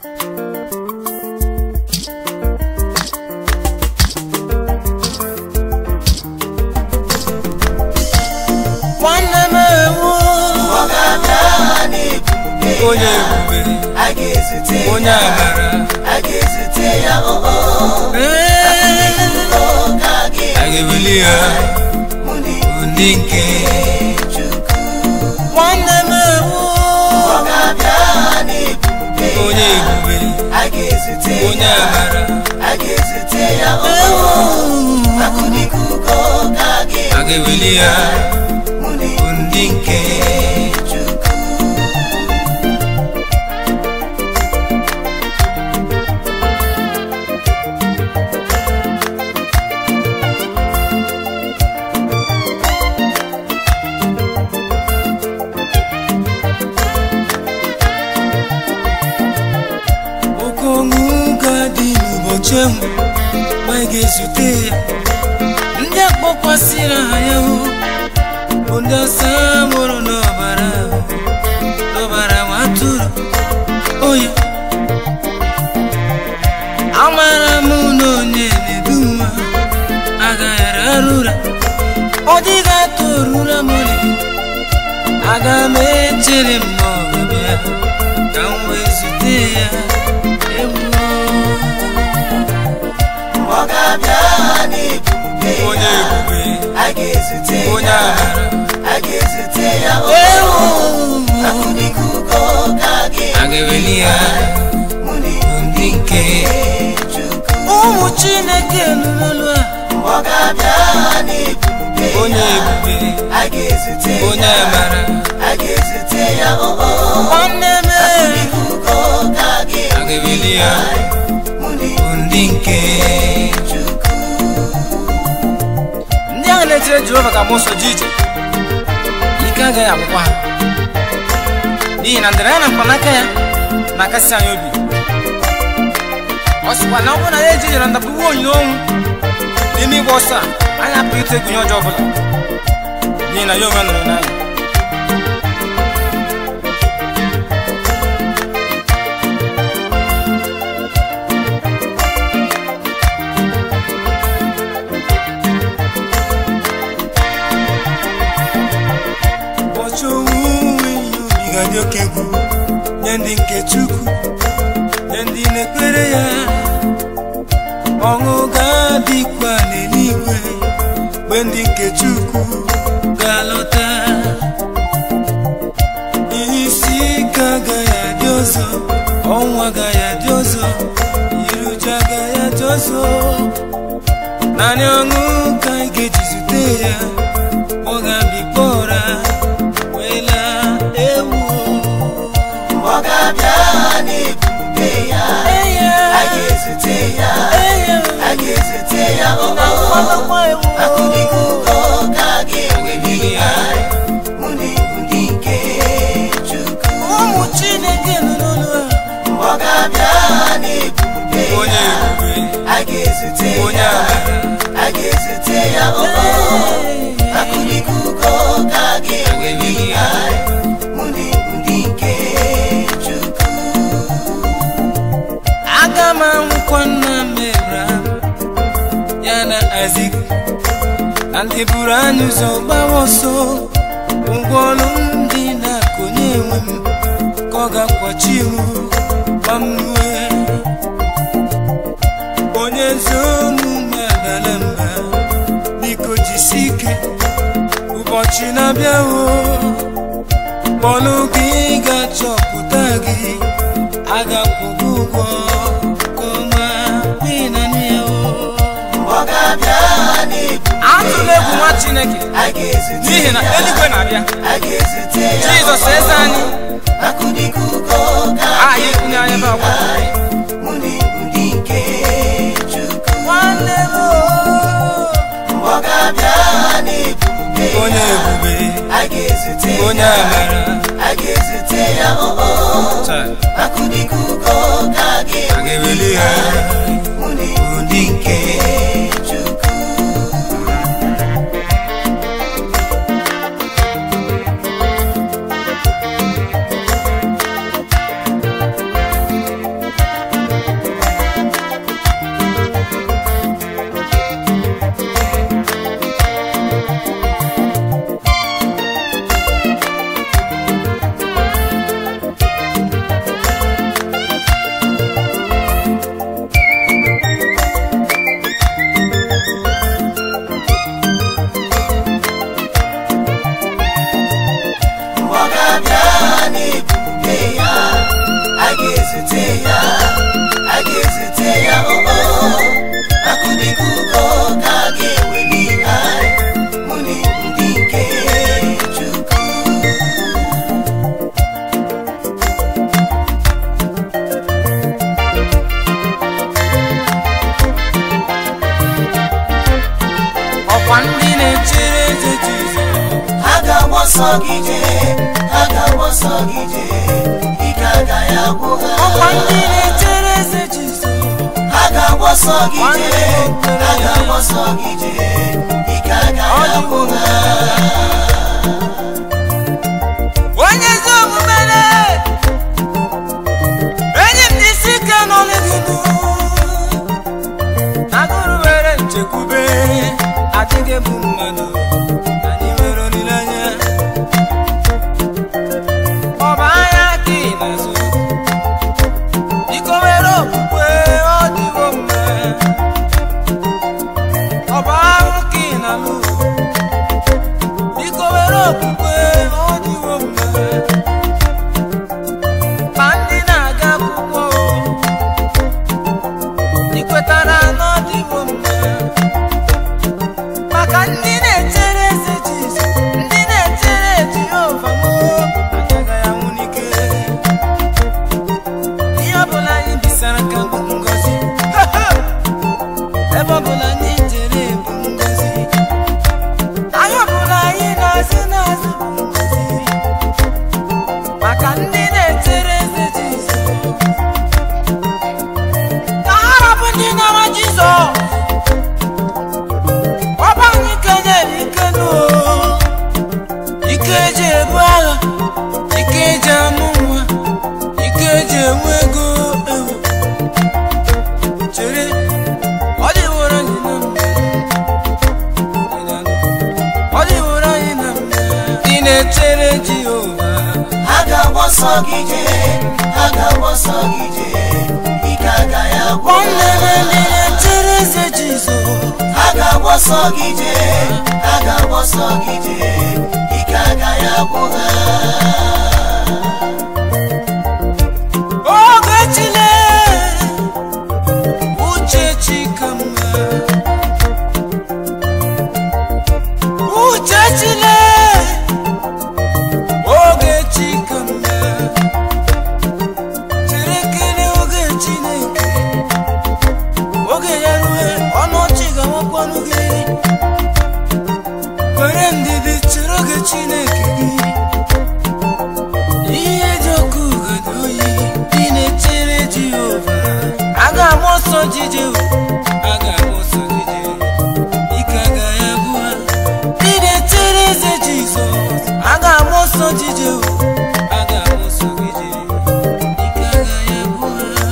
nwanne m ewu ọ ga-abịa n'ebube onye ya ebube a ga-ezute onye ya amara a ga-ezute ya oo Ee, oge a a ga-eweli ya mụ na ndị nke Chukwu nwanne m ewu ọ ga-abịa n'ebube onye ya ebube a ga-ezute onye ya amara a ga-ezute ya oo akụnikuko ka a a ga-eweli ya mụ na ndị nke Chukwu oke ọṅụ ga-adị n'ụbọchị ahụ ma ị ga-ezute ya ndị akpọkwasịrị aha ya hụ bụ ndị ọsa mụrụ n'ọbara ahụ n'ọbara nwa atụrụ oyi amara m na onye na-edu nwa agaghara arụra ọ dịghị atụ orura mọlị aga m echere m na ọ ga-abịa ka m wee zute ya ewu ọ ga-abịa n'ebube onye ya ebube a ga-ezute onye ya amara a ga-ezute ya ewu oo akụnikuko ka a a ga-eweli ya mụ na ndị nke Chukwu ụmụ chineke nụrụ a ọ ga-abịa n'ebube onye ya ebube a ga-ezute onye ya amara a ga-ezute ya oo nwanne m akụnikuko ka a a ga-eweli ya mụ na ndị nke Chukwu ndị ahụ na-etire jehova ka mụ so ji ije ike agaghị agwụkwa ha n'ihi na ndịra ya na mkpanaka ya na-akasị anyị obi ọ sịkwa na ọ bụrụ na ya eji jere ndapụwa onyinye ọnwụ n'ime ịgba ọsọ a anyị apụghị ite egwunye ọjọọ ọbụla n'ihi na ya onwe nọrọ n'anya ụbọchị owuwe ihe ubi ga-adị oke egwu nye ndị nke chukwu nye ndị na-ekpere ya ọṅụ ga-adịkwa n'eluigwe mgbe ndị nke chukwu ga-alọta ihe isi ike agaghị adị ọzọ ọnwụ agaghị adị ọzọ iru uju agaghị adị ọzọ naanị ọṅụ ka anyị ga-eji zute ya ọ ga-abịkpọ ụra wee laa ewu ọ ga-abịa n'ebube ya a ga-ezute ya a ga-ezute ya oo akụnikuko ka a ga-eweli ya mụ na ndị nke Chukwu ụmụ chineke nọ n'ụlọ ọ ga-abịa n'ebube onye ya ebube a ga-ezute onye ya amara a ga-ezute ya oo akụnikuko ka a ga-eweli ya mụ na ndị nke Chukwu aga m anwụkwa nna m Ebraham ya na Aịzik na ndị buru anyị ụzọ gbawa ọsọ ụgwọ ọrụ ndị na-akụnye enwe m ka ọ ga-akwachi m ma m rue onye ezi omume adala mba biko jisi ike ụbọchị na-abịa o kpọlụ gị ga-achọpụta gị agakwụgo ụgwọ ka ọma n'ihi na nne ya o ọ ga-abịa n'ebube atụla egwu nwa chineke a ga-ezute n'ihi na ya eluigwe na-abịa a ga-ezute ya jizọs eze anyị akụnikuko ka a anyị kwunye anya ebe akwa mụ na ndị nke Chukwu nwanne m o. ọ ga-abịa n'ebube onye ebube a ga-ezute onye ya amara a ga-ezute ya oo taa akụnikuko ka a a ga-eweli ga-eweli ha mụ na ndị nke Chukwu ga-ezute ya a ga-ezute ya oo akụdịka ugo ka a ga-eweli anyị mụ na ndị nke Chukwu ọkwa ndị na-echere eze Jizọs ha ga-agba ọsọ gị jee ha ga-agba ọsọ gị jee ike agaghị agwụ ọkwa ha ndị na-echere eze Jizọs ha ga-agba ọsọ gị jee ha ga-agba ọsọ gị jee ike agaghị agwụ ha onye ezi omume na- enyi m n'isi ike n'ọlụ gị nụ agụrụ were nchekwube adịghị bụ mmadụ anyị nwere olileanya ọ bụ anya ka ị na-azụ biko were okwukwe ọ dịwo mma ọ bụ ahụ ka ị na-alụ biko were okwukwe ọ dịwo mma ma ndị na-aga akwụkwọ ị kwetara na ọ dịwo mma maka ndị na-echere eze Jizọs ndị na-echere Jehova m agaghị anwụ n'ike ihe ọbụla anyị bisara ka bụ ngọzi ebe ọbụla anyị jere bụ ngọzi anyị ọbụla anyị na-azụ n'azụ bụ ngọzi maka ndị na-echere eze Jizọs ka ha rapụ ndị nara Jizọs ọba anyị kenyere ike nụ ike eji ebu agha ike eji amụ nwa ike eji enwe ego ewu chere ọ dịworo anyị na mma ọ dịworo anyị na mma ndị na-echere Jehova ha ga-agba ọsọ gị jee ha ga-agba ọsọ gị jee ike agaghị agwụ nwanne m ndị na-echere eze Jizọs ha ga-agba ọsọ gị jee ha ga-agba ọsọ gị jee ike agaghị agwụ ha oge chile uche chika mma uche chile oge chika mma chere kele oge chineke oge ya rue ọnụ ọchị ga-awakwanụ gị were ndidi chere oge chineke gị ihe dị ọkụ ugodi oyi dị na-echere Jehova a ga-agba ọsọ jije a ga-agba ọsọ jije ike agaghị agwụ ha dị na-echere eze Jizọs a ga-agba ọsọ jije a ga-agba ọsọ jije ike agaghị agwụ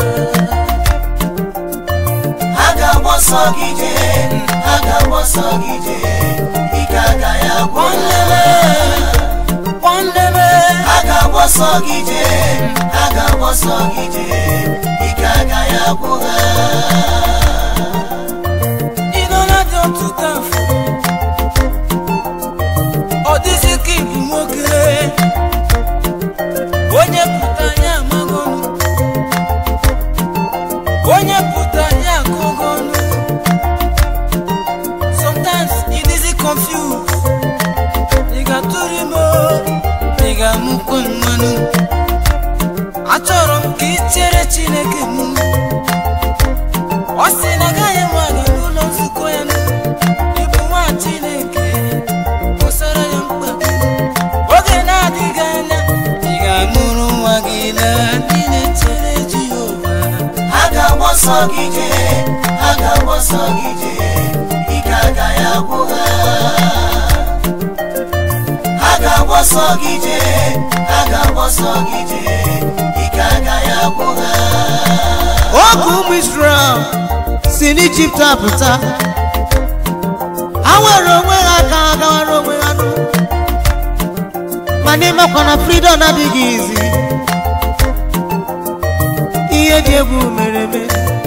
ha ha ga-agba ọsọ gị jee ha ga-agba ọsọ gị jee ike agaghị agwụ ha nwanne m ha ga-agba ọsọ gị jee ha ga-agba ọsọ gị jee ike agaghị agwụ ha ịnọla dị ọtụtụ afọ ọ dịzị ka ịbụ nwoke onye pụta ya amaghị ọnụ onye pụta ya akọghị ọnụ sometimes ị dịzị confused ị ga-atụrụ ime ị ga-amụkwa mmanụ achọrọ m ka ị chere Chineke mụ ọ sị na agaghị enwe aga n'ụlọ nzukọ ya nụ ịbụ nwa Chineke kpọsara ya mkpa gị oge na-adịghị anya ị ga-amụrụ nwa gị na ndị na-echere Jehova ha ga-agba ọsọ gị jee ha ga-agba ọsọ gị jee ike agaghị agwụ ha ha ga-agba ọsọ gị jee ha ga-agba ọsọ gị jee ike agaghị agwụ ha oge ụmụ Israel si n'Ijipt apụta ha nwere onwe ha ka ha gawara onwe ha nụ ma n'ịmakwa na freedom adịghị izi ihe dị egwu mere eme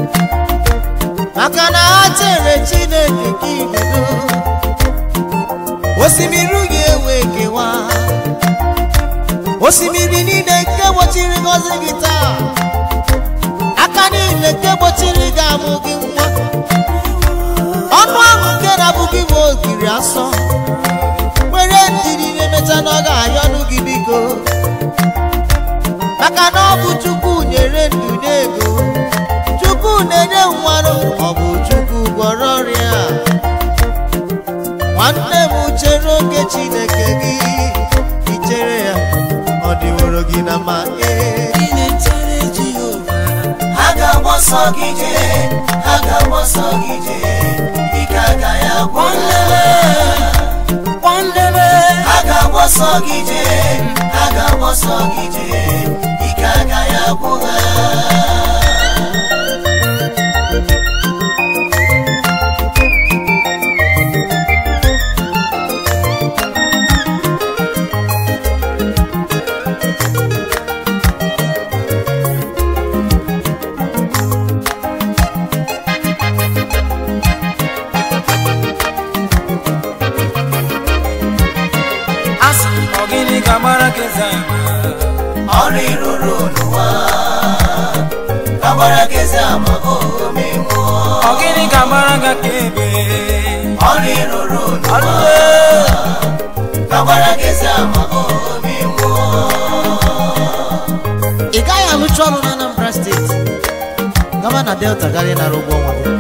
maka na ha chere Chineke ka igodo osimiri ga-ewe kewa osimiri niile nke gbochiri ngọzi gị taa nke gbochiri gị amụ gị nwa ọnụ ahụ nke na-abụghị bụ ogiri asọ were ndidi na-emecha na ọ ga-ayọnụ gị biko maka na ọ bụ chukwu nyere ndụ n'ego chukwu na-enye nwarụ ọ bụ chukwu gwọrọ ọrịa nwanne m chere oge chineke gị ichere ya ọ dịworo gị na ma ee ị na-echere Jehova ha ga-agba ọsọ gị jee ha ga-agba ọsọ gị jee ike agaghị agwụ kwandebe ha ga-agba ọsọ gị jee ha ga-agba ọsọ gị jee ike agaghị agwụ ha asị ọ gịnị ga-agbara gị zama ọrụ ịrụrụ n'ụwa agbara gị eze ama ome nwụọ ọ gịnị ga-agbara gị ka ebe ọrụ ịrụrụ n'ụwa ọlụwe agbara gị eze ama ome nwụọ ị gaghị alụcha ọrụ na Anambra steeti gaba na Delta garị nara ụgwọ ọnwa gị.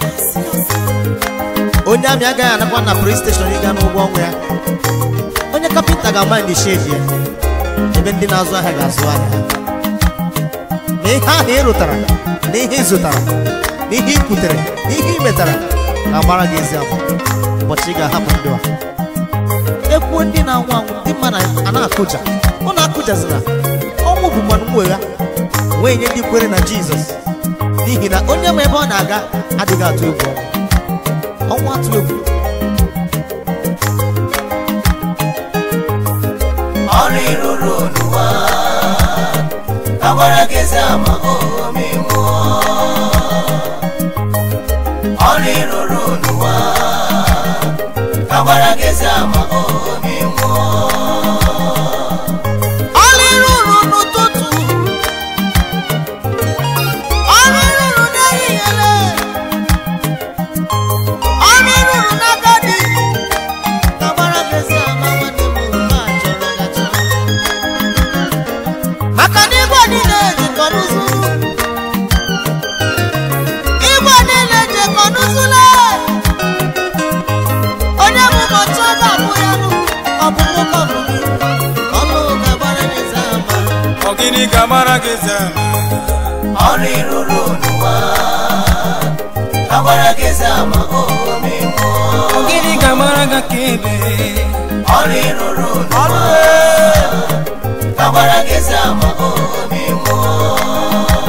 onye amị agaghị anakwa na police station ịga n'ụgwọ ọnwa ya onye kapịnta ga-ama ndị shedi ya ebe ndị na-azụ ahịa ga-azụ ahịa ha. ma ihe ahụ ị rụtara na ihe ị zụtara na ihe ị kwutere na ihe ị metara ga-agbara gị ezi ama ụbọchị ị ga-ahapụ ndụ a ekwuo ndị na-anwụ anwụ ndị mmadụ a na-akụja ụnụ akụjazina ọnwụ bụkwanụ mwegha wee nye ndị kwere na jizọs n'ihi na onye ma ebe ọ na-aga adịghị atụ egwu ọnwụ ọnwụ atụ egwu ọrụ ịrụrụ n'ụwa agbara gị eze ama ome nwụọ ọrụ ịrụrụ n'ụwa agbara gị eze ama ome nwụọ ọrụ ịrụrụ n'ụtụtụ ọrụ ịrụrụ n'ehihie ọrụ ịrụrụ n'agadi ka gbara gị ezi ama nwanne m mgbe a chọrọ ya chọrọ maka na igwe niile jikọ n'ụzụ igwe niile jikọ n'ụzụle onye bụ ụbọchị ọ ga-abụ ya nụ ọ bụ nwoke ọ bụ gị ọnụ ga-agbara gị ezi ama ọ gịnị ga-agbara gị zama ọrụ ịrụrụ n'ụwa agbara gị eze ama ome nwụọ ọ gịnị ga-agbara gị ka ebe ọrụ ịrụrụ n'ụwa agbara gị eze ama ome nwụọ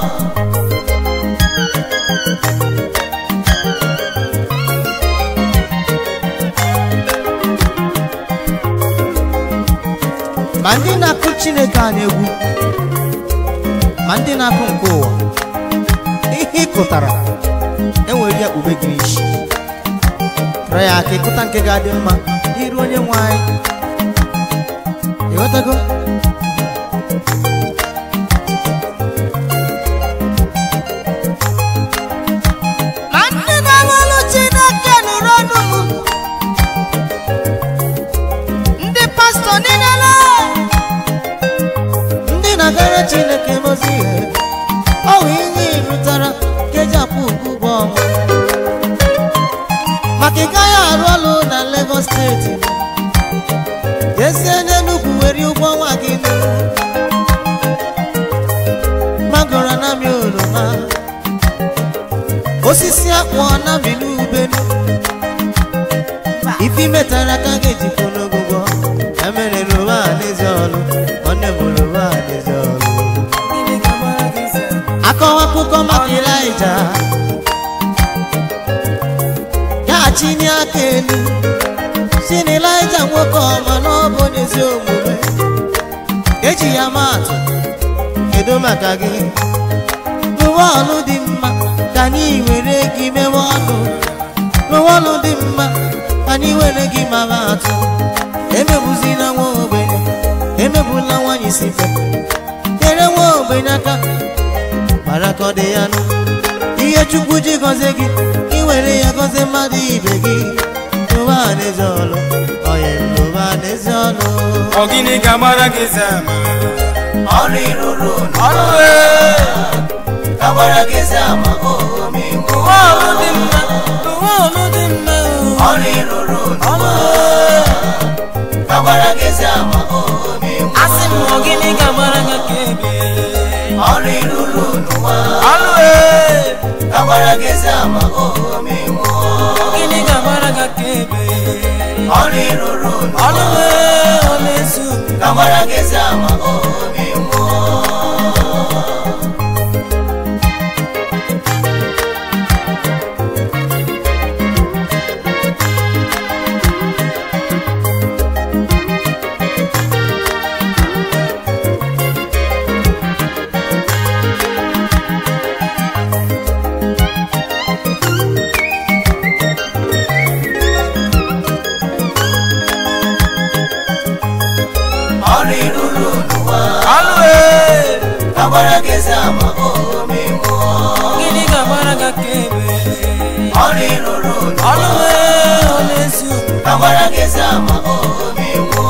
ma ndị na-akụ chineke a na-egwu ma ndị na-akụ nke ụwa ihe ị kụtara enwere ya kpube gị isi rịọ ya aka ịkụta nke ga-adị mma n'iru onye nwe anyị ịghọtago ma ndị na-alụlụ chineke nụrụ ọnụ m ndị pastọ niile ndị na-agara chineke mozi ihe ọ bụ ihe ịrụtara keji apụ ụgwọ ọnwa maka ị gaghị arụ ọrụ na Lagos steeti jezie n'Enugwu were ụgwọ ọnwa gị nụ magoro anami oroma osisi akpụ anami n'ubenu ife imetara aka gị jikọ n'ogụgwọ emere roma n'ezi ọrụ nwanne m roma n'ezi ọrụ gịnị ga-agbara gị zama akọwa akụkọ maka Ịlaịja gaghachi nye aka elu si na Ịlaịja nwoke ọma na ọ bụ onye ezi omume eji ya maa atụ kedu maka gị rụwa ọrụ dị mma ka anyị were gị mewe ọnụ rụwa ọrụ dị mma ka anyị were gị mara atụ emegbuzina nwa ogbenye emegbula nwanyị si fe nyere nwa ogbenye aka ma mara ka ọ dị ya nụ ihe chukwu ji gọzie gị ị were ya gọzie mmadụ ibe gị n'ụwa n'ezi ọlụ onye n'ụwa n'ezi ọlụ ọ gịnị ga-agbara gị eze ama ọrụ ịrụrụ ọrụ ee agbara gị ezi ama omegbu ụwa ọrụ dị mma ụwa ọrụ dị mma ọrụ ịrụrụ ọrụ ee agbara gị ezi ama omegbu asị m ọ gịnị ga-agbara gị ka ebe ọrụ ịrụrụ n'ụwa ọrụ ee agbara gị ezi ama omegbu gịnị ga-agbara gị ka ebe ọrụ ịrụrụ ọrụ ee ọ na-ezu agbara gị ezi ama omegbu ọrụ ịrụrụ n'ụwa ọrụ ee agbara gị ezi ama omegbu gịnị ga-agbara gị ka ebe ọrụ ịrụrụ ọrụ ee ọ na-ezu agbara gị ezi ama omegbu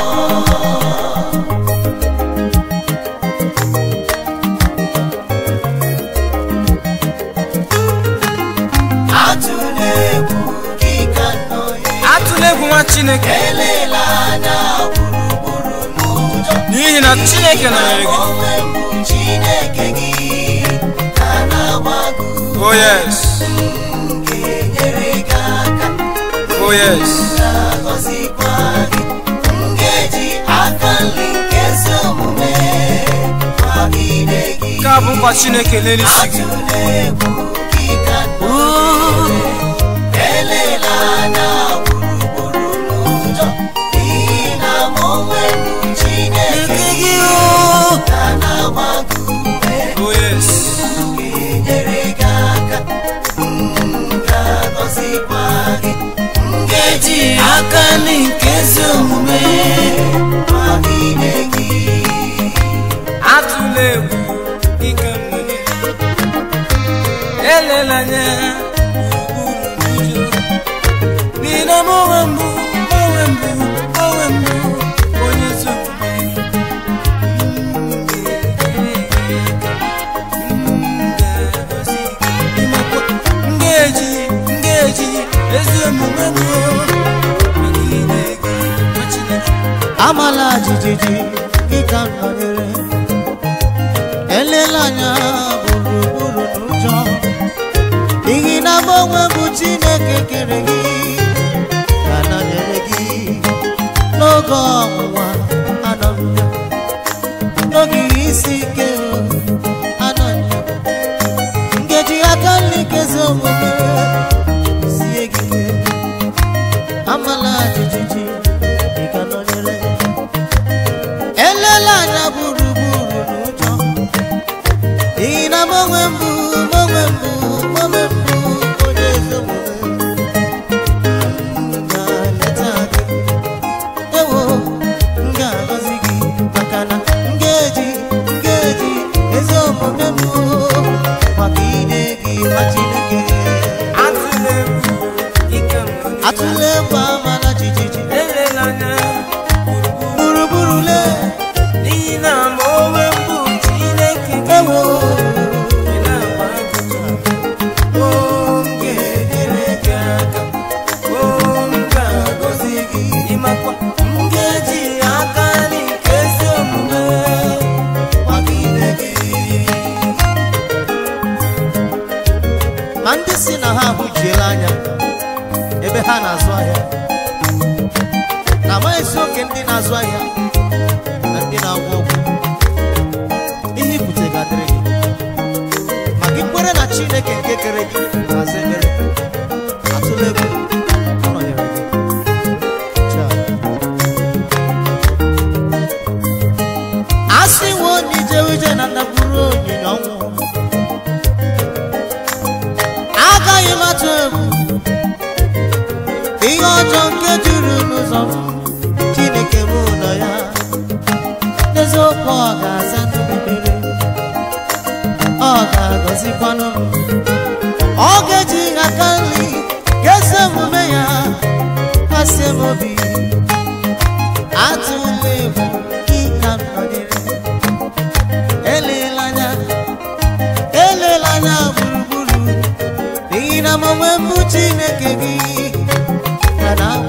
atụla egwu gị ka nnọnye atụla egwu nwa chineke elela anya gburugburu n'ụjọ n'ihi na chineke nọnyere gị onwe mbụ chineke gị ka na-agbago oh yes ga-enyere gị aka oh yes na-agọzikwa gị m ga-eji aka nri nke ezi omume kwagide gị nke a bụ nkwa chineke n'elisi gị atụla egwu gị ka nnọnyere elela anya gburugburu n'ụjọ n'ihi na m onwe mbụ chineke gị ka na-agbago ume oh yes ga-enyere gị aka m ga-agọzikwa gị m ga-eji aka nri nke ezi omume kwagide gị atụla egwu ike mmụnye elela anya gburugburu n'ụjọ n'ihi na m onwe mbụ onwe mbụ onwe mbụ onye ezi omume m ga-eji m ga-eji ezi omume m megide gị nwa Chineke amala jijiji gị ka m nọnyere elela anya gburugburu n'ụjọ n'ihi na m onwe bụ chineke kere gị ka nọnyere gị n'oge ọnwụnwa anọ m ya n'oge ihe isi ike anọ m ya ngeji aka nri kezi omume sie gị ike amala jijiji ị ka nọnyere elela anya gburugburu n'ụjọ n'ihi na m onwe mbụ m onwe mbụ m onwe mbụ onye ezi omume m ga-eleta gị ewo m ga-agọzi gị maka na m ga-eji m ga-eji ezi omume m maka ide gị ma Chineke atụla egwu ike mmụnye atụla egwu amala jijiji elela anya gburugburu gburugburu lee n'ihi na ma onwe mbụ chineke gị ewo ị na-agba ajụjụ o m ga-enyere gị aka o m ga-agọzi gị ịmakwa m ga-eji aka nri nke ezi omume kwagide gị ma ndị si na ha ahụjiela anya ebe ha na-azụ ahịa na amaghịzi oke ndị na-azụ ahịa na ndị na-agwọ ọgwụ ihe ibute ga-adịrị gị ma gị kwere na chineke nke kere gị ga-aza ekpere atụla egwu ọ nọnyere gị Chaa. a sị nwe onye ije ije na ndagburu onyinye ọnwụ agaghị m atụ egwu ihe ọjọọ nke juru n'ụzọ m chineke m ụlọ ya n'eziokwu ọ ga-aza ndụ m ekpere ọ ọ ga-agọzikwanụ m ọ ga-eji aka nri kesa omume ya kasie m obi atụla egwu ịka m nọnyere elela anya elela anya gburugburu n'ihi na m onwe mbụ chineke gị ka na